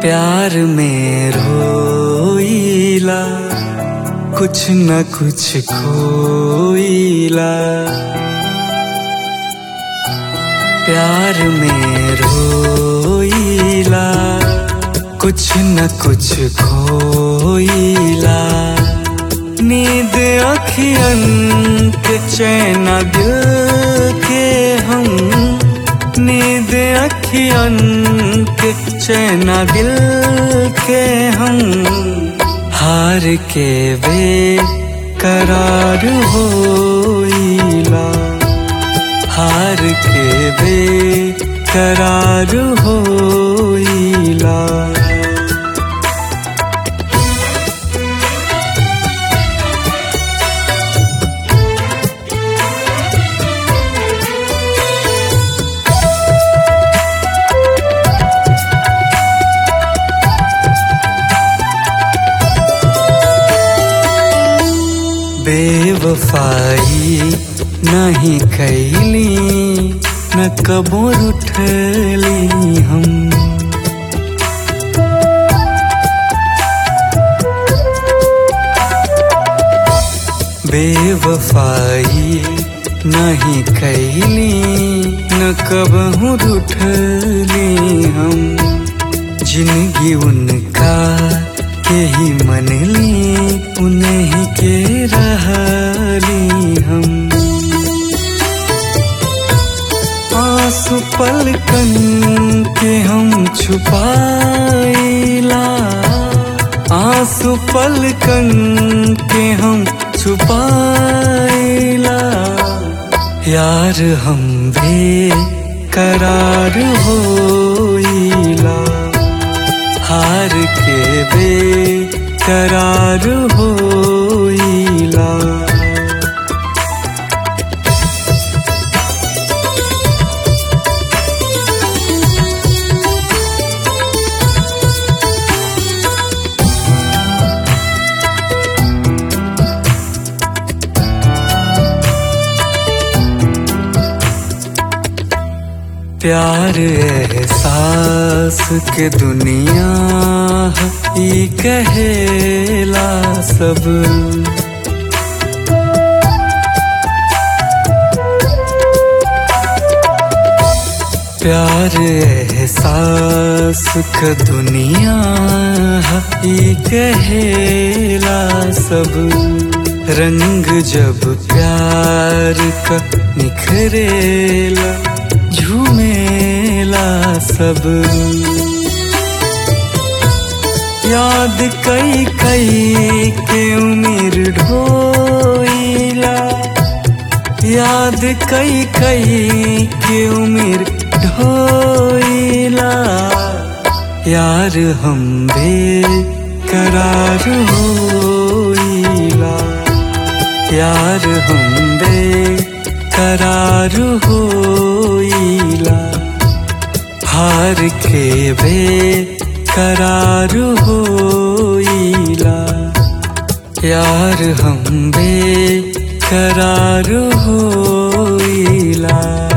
प्यार में रोईला कुछ न कुछ खोईला प्यार में रोईला कुछ न कुछ खोईला नींद अखियन के चैना दिल के हम नींद अखियन के चैना दिल के हम हार के वे करार होइला हार के वे करार होइला बेवफाई नहीं कैली न कबो उठली हम बेवफाई नहीं कैली न कबहू उठली हम जिंदगी उनका के ही मनली उन्हीं के रहली हम आंसू पलकन के हम छुपाइला आंसू पलकन के हम छुपाइला यार हम भी करार होइला हार के बे करार होइला प्यार एहसास के दुनिया ई कहेला सब प्यार एहसास के दुनिया ई कहेला सब रंग जब प्यार का निखरेला झूमेला सब याद कई कई के उम्र ढोइला याद कई कई के उम्र ढोइला यार हम बे करार होइला यार हम बे करार होइला हार के बे करार होइला यार हम बे करार होइला